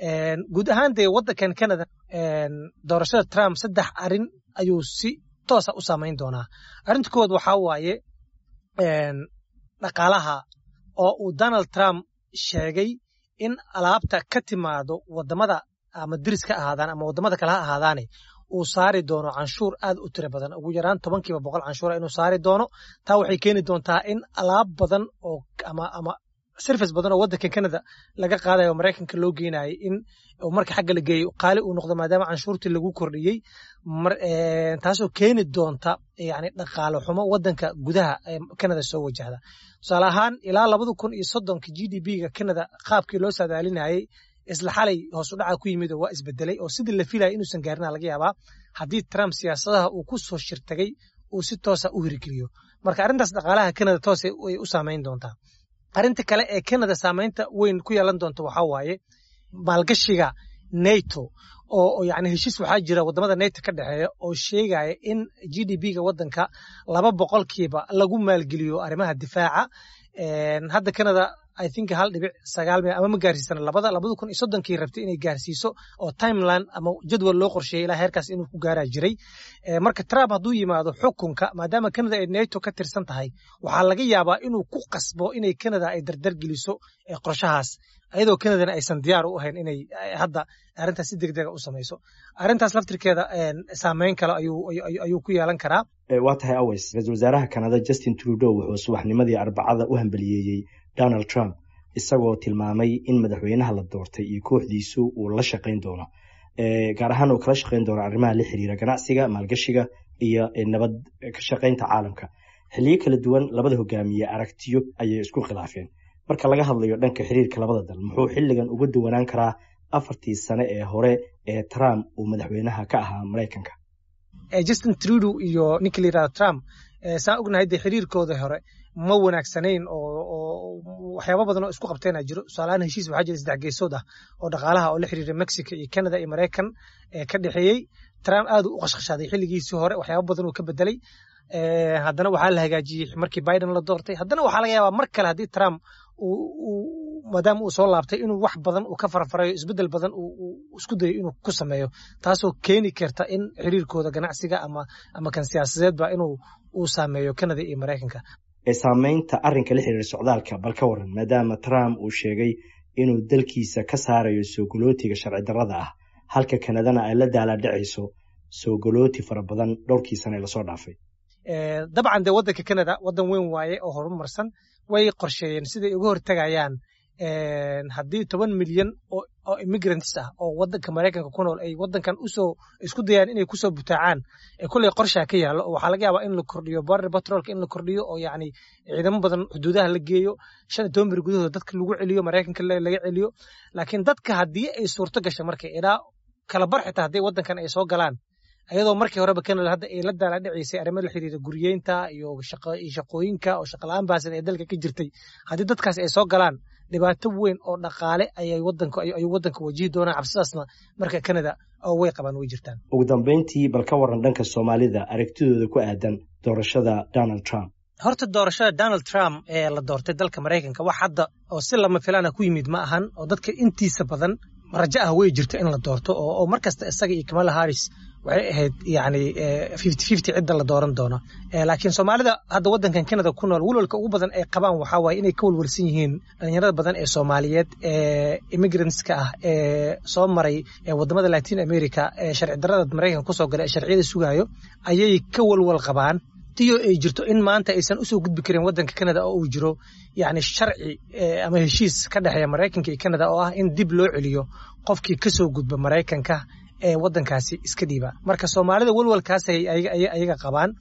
guud ahaan dee waddankan canada doorashada trump saddex arin ayuu si toosa u saamayn doonaa arrinta kowaad waxaa waaye dhaqaalaha oo uu donald trump sheegay in alaabta ka timaado waddamada ama diris ka ahaadaan ama waddamada kale ha ahaadaane uu saari doono canshuur aad u tiro badan ugu yaraan tobankiiba boqol canshuura inuu saari doono taa waxay keeni doontaa in alaab badan oo ama ama service badan oo waddanka canada laga qaadayo oo maraykanka loo geynayo in marka xagga la geeyo qaali uu noqdo maadaama canshuurtii lagu kordhiyey taasoo keeni doonta yani dhaqaale xumo waddanka gudaha ee canada soo wajahda tusaale ahaan ilaa labada kun iyo soddonka g d b-ga canada qaabkii loo saadaalinayay isla xalay hoos u dhaca ku yimid oo waa isbedelay oo sidii la filaya inuusan gaarina laga yaabaa haddii trump siyaasadaha uu ku soo shirtagay uu si toosa u hirgeliyo marka arrintaas dhaqaalaha canada toos ay u saamayn doontaa arrinta kale ee canada saamaynta weyn ku yeelan doonta waxaa waaye maalgashiga nato oo yani heshiis waxaa jira waddamada nato ka dhexeeya oo sheegaya in g d b-ga waddanka laba boqolkiiba lagu maalgeliyo arrimaha difaaca hadda canada i think hal dhibic sagaal mil ama ma gaarsiisana labada labada kun iyo soddonkii rabtay inay gaarsiiso oo timeline ama jadwal loo qorsheeyay ilaa heerkaas inuu ku gaaraa jiray marka trump hadduu yimaado xukunka maadaama canada ay nato ka tirsan tahay waxaa laga yaabaa inuu ku qasbo inay canada ay dardar geliso qorshahaas ayadoo canadana aysan diyaar u ahayn inay hadda arrintaas si degdega u samayso arrintaas laftirkeeda saameyn kale ayuu ku yeelan karaa waa tahay aways ra-iisul wasaaraha kanada justin trudeau wuxuu subaxnimadii arbacada u hambaliyeeyey donald trump isagoo tilmaamay in madaxweynaha la doortay iyo kooxdiisu uu la shaqayn doono gaar ahaan uu kala shaqayn doono arrimaha la xiriira ganacsiga maalgashiga iyo nabad ka shaqaynta caalamka xilliyo kala duwan labada hogaamiye aragtiyo ayay isku khilaafeen marka laga hadlayo dhanka xiriirka labada dal muxuu xilligan uga duwanaan karaa afartii sane ee hore ee trump uu madaxweynaha ka ahaa maraykanka justin trudeau iyo ninka la yirahdo trump saan ognahay dee xiriirkooda hore ma wanaagsanayn oo waxyaaba badan oo isku qabteena jiro tusaalahaan heshiis waxaa jira saddex geesood ah oo dhaqaalaha oo la xiriira mexico iyo canada iyo maraykan ka dhexeeyey trump aad u qashqashaaday xilligiisii hore waxyaaba badan uu ka bedelay haddana waxaa la hagaajiyey markii biden la doortay haddana waxaa laga yaabaa mar kale haddii trump maadaama uu soo laabtay inuu wax badan uu ka farfarayo isbeddel badan uu isku dayo inuu ku sameeyo taasoo keeni karta in xiriirkooda ganacsiga ama ama kan siyaasadeedba inuu uu saameeyo canada iyo maraykanka saamaynta arrinka la xiriira socdaalka bal ka waran maadaama trump uu sheegay inuu dalkiisa ka saarayo soogolootiga sharci darrada ah halka kanadana ay la daalaadhacayso soogolooti fara badan dhowrkii sane lasoo dhaafay dabcan dee waddanka canada waddan weyn waaye oo horumarsan way qorsheeyeen siday uga hortagayaan haddii toban milyan oo immigrants ah oo waddanka maraykanka ku nool ay waddankan usoo isku dayaan inay kusoo butaacaan kulley qorshaa ka yaallo waxaa laga yaabaa in la kordhiyo border patrolka in la kordhiyo oo yacni ciidamo badan xuduudaha la geeyo shan iyo toban bir gudahooda dadka lagu celiyo maraykanka laga celiyo laakiin dadka haddii ay suurto gasho marka ilaa kala bar xitaa haddii waddankan ay soo galaan ayadoo markii horeba canada hadda ay la daala dhacaysay arrimo la xiriira guryeynta iyo shaqooyinka oo shaqala-aan baasan ee dalka ka jirtay haddii dadkaas ay soo galaan dhibaato weyn oo dhaqaale ayay wadanku ayuu waddanka wajihi doonaa cabsidaasna marka canada oo way qabaan way jirtaan ugu dambeyntii bal ka waran dhanka soomaalida aragtidooda ku aadan doorashada donald trump horta doorashada donald trump ee la doortay dalka maraykanka wax hadda oo si lama filaana ku yimid ma ahan oo dadka intiisa badan rajo ah way jirta in la doorto oo mar kasta isaga iyo kamala harris waxay ahayd yani fifty fifty cidda la dooran doono laakiin soomaalida hadda waddankan canada ku nool walwalka ugu badan ay qabaan waxaa waaye inay ka walwalsan yihiin dhalinyarada badan ee soomaaliyeed ee immigrantska ah ee soo maray ee waddamada latin america ee sharci darrada maraykanka kusoo galay ee sharciyada sugaayo ayay ka walwal qabaan tiyo ay jirto in maanta aysan usoo gudbi karin waddanka canada oo uu jiro yani sharci ama heshiis ka dhexeeya maraykanka iyo canada oo ah in dib loo celiyo qofkii kasoo gudba maraykanka ee waddankaasi iska dhiiba marka soomaalida walwalkaas ayaga qabaan